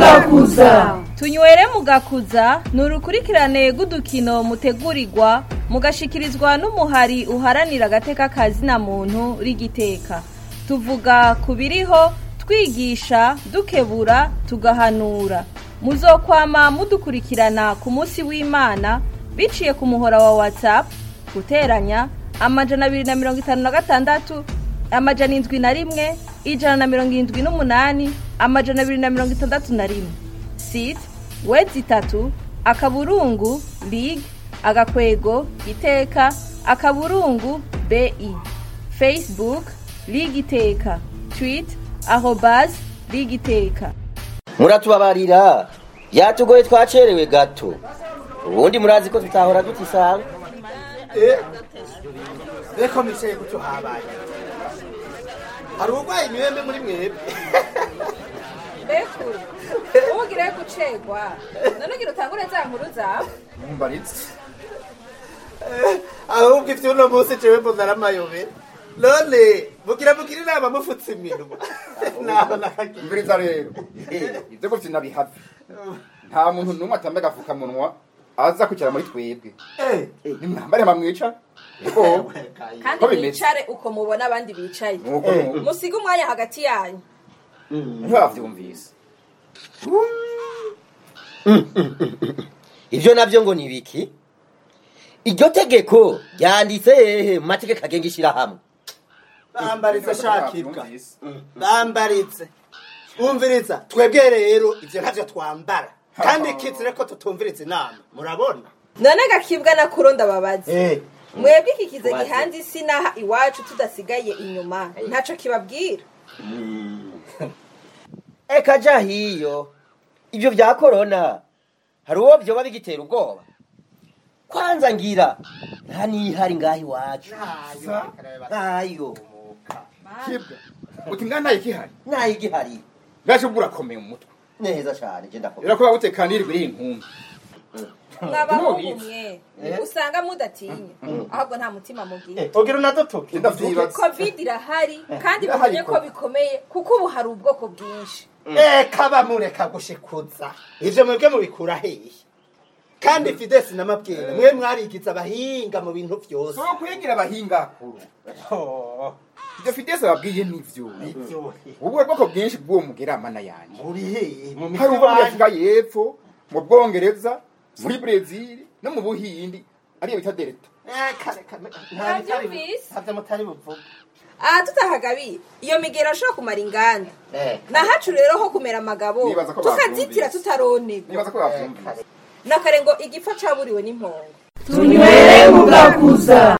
mugakuza tunywere mugakuza ni urukurikirane rw'udukino mutegurirwa mugashikirizwa n'umuhari uharanira agateka kazina muntu rigiteka tuvuga ku biriho twigisha dukebura tugahanura muzokwama mudukurikirana ku munsi w'imana biciye ku muhora wa whatsapp guteranya amajana abiri na mirongo itanu na gatandatu amajana indwi na rimwe ijana na mirongo irindwi n'umunani amajana abiri na mirongo itandatu na rimwe site wedi itatu akaburungu lig agakwego iteka akaburungu bi facebook lig iteka twit arobas lig iteka muratubabarira byatugoye twacerewe gato ubundi murazi ko tutahora dutisanga reka mwicaye gutyo habaye hari uburwayi imibembe muri mwebwe bekuru ubugire gucegwa none ugira utangure za nkuru zawe mbaritse ahubwo ivyo uno munsi jewe mbona ari amayobera none mugira mugira inama mufutse iminwa naho nakagira mbiriza rero ibyo gutyo nabihave nta muntu n'umwe atambaye agafukamunwa aza kwicara muri twebwe nimwambare mamwica yego kandi Ko bimeze. mwicare uko mubona abandi bicaye nuko nuko musige umwanya hagati yanyu ntibavyumvise ibyo nabyo ngo ni ibiki iryo tegeko ryanditse hehe mu mategeko agenga ishyirahamwe bambaritse shakirwa bambaritse wumviriza twebwe rero ivyo ntavyo twambara kandi kizire ko tutumviriza inama murabona none gakibwa na kuro ndababaza Eh, mwebwe iki kize Wazi. gihanze isi n'aha iwacu tudasigaye inyuma ntaco kibabwira eka ja hiyo ibyo bya korona hari uwo byoba bigitera ubwoba kwanza ngira nta n'ihari ngaho iwacu ntayo kibwa uti nga ntayo ikihari ntayo igihari ngaje ubwo urakomeye mu mutwe neza cyane je ndakomeye irakuba gutekanira iri inkumbi mwabahungu mwe usanga mudatinya ahubwo nta mutima mugira eh, ugira unadutuke ndavyibaza covid irahari kandi Irahari mumenye ko ko. bikomeye kuko ubu hari ubwoko bwinshi eka bamureka gushikuza ivyo mwebwe mubikura hehe kandi fidesi n'amabwira mwe mwarigize abahinga mu bintu vyose so kwigira abahinga kuru ibyo fidese babwiye nivyo ubu bwoko bwinshi bw'uwo mugeramana yanjye muri hehe mu hari ubwo muri mitwe afurika y'epfo mu bwongereza muri brezil no mu buhindi ariyo bita delta Navyumvise. ntavyo mutari buvuga aha tutahagabiye iyo migero ashobora kumara inganda Eh, nahacu rero ho kumera amagabo Nibaza ko tukazitira bavyumvise. tutaronegwa nibaza ko bavyumvise nakare ngo igipfa caburiwe n'impongo tunywere mugakuza